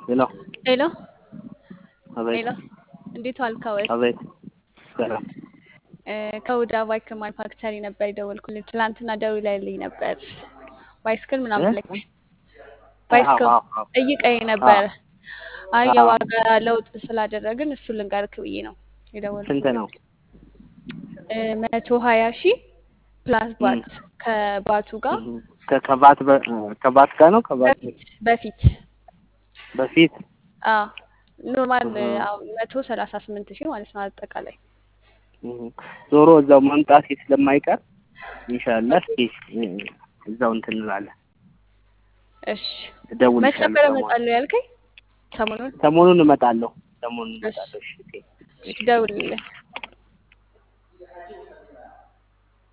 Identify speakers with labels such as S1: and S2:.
S1: ሄሎ
S2: ሄሎ
S1: አቤት
S2: ሄሎ፣ እንዴት ዋልክ? አወል
S1: አቤት ሰላም
S2: ከውዳ ባይክ ማኑፋክቸሪ ነበር የደወልኩልህ። ትናንትና ደውለህልኝ ነበር ባይስክል ምናምን ብለህ ባይስክል
S1: አዎ፣ አዎ።
S2: ጠይቀኝ ነበር። አይ
S1: አዎ።
S2: የዋጋ ለውጥ ስላደረግን እሱ ልንገርክ ብዬ ነው የደወልኩት።
S1: ስንት ነው?
S2: መቶ ሀያ ሺህ ፕላስ ባት ከባቱ ጋር
S1: እህ፣ ከ- ከባት በ- ከባት ጋር ነው ከባት
S2: በፊት በፊት
S1: በፊት
S2: አዎ ኖርማል
S1: እህ።
S2: አዎ መቶ ሰላሳ ስምንት ሺህ ማለት ነው አጠቃላይ
S1: እህ። ዞሮ እዛው መምጣት ስለማይቀር ኢንሻአላህ እስኪ እ፣ እዛው እንትን እንላለን።
S2: እሺ መች
S1: እደውልልሻለሁ
S2: ነበረ
S1: ሰሞኑን
S2: እመጣለሁ ያልከኝ? ሰሞኑን
S1: ሰሞኑን እመጣለሁ። ሰሞኑን
S2: እሺ
S1: እመጣለሁ። እሺ ኦኬ።
S2: እሺ ደውልልኝ።